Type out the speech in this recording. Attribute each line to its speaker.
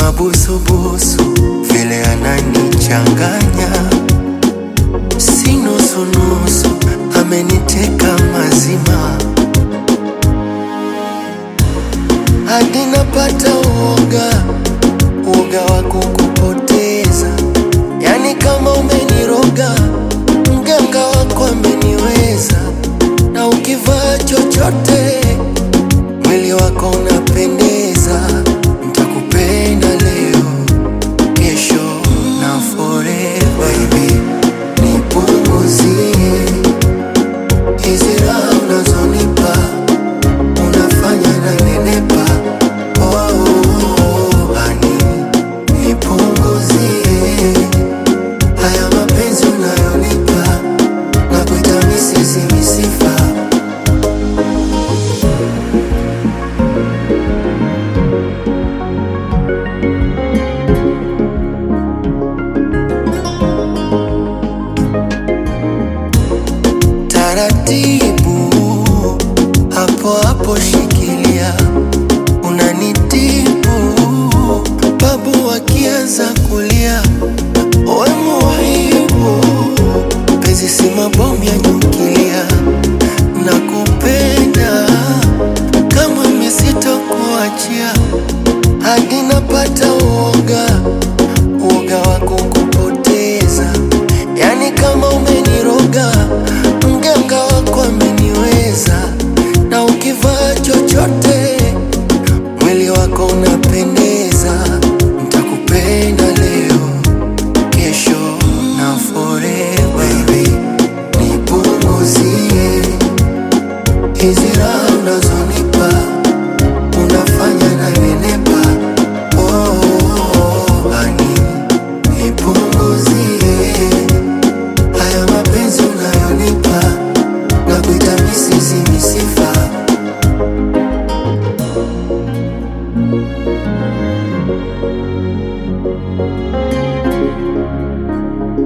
Speaker 1: mabusubusu vile ananichanganya, si nusunusu, ameniteka mazima hadi napata uoga, uoga wa kukupoteza. Yani kama umeniroga, mganga wako ameniweza, na ukivaa chochote mwili wako unapendeza. Nitakupenda leo, kesho na forever. Baby, nipunguzie hizi raha unazonipa unafanya na nenepa. Oh, honey, nipunguzie haya mapenzi unayonipa na kuita misisi misifa. Taratibu hapo hapo, shikilia, unanitibu babu wakianza kulia, we muhibu, penzi si mabomu ya nyukilia, nakupenda kama misitokuachia hadi napata uoga, uoga wa kukupoteza, yani kama umeniroga, mganga wako ameniweza, na ukivaa chochote mwili wako unapendeza. Nitakupenda leo, kesho na forever. Baby, nipunguzie hizi raha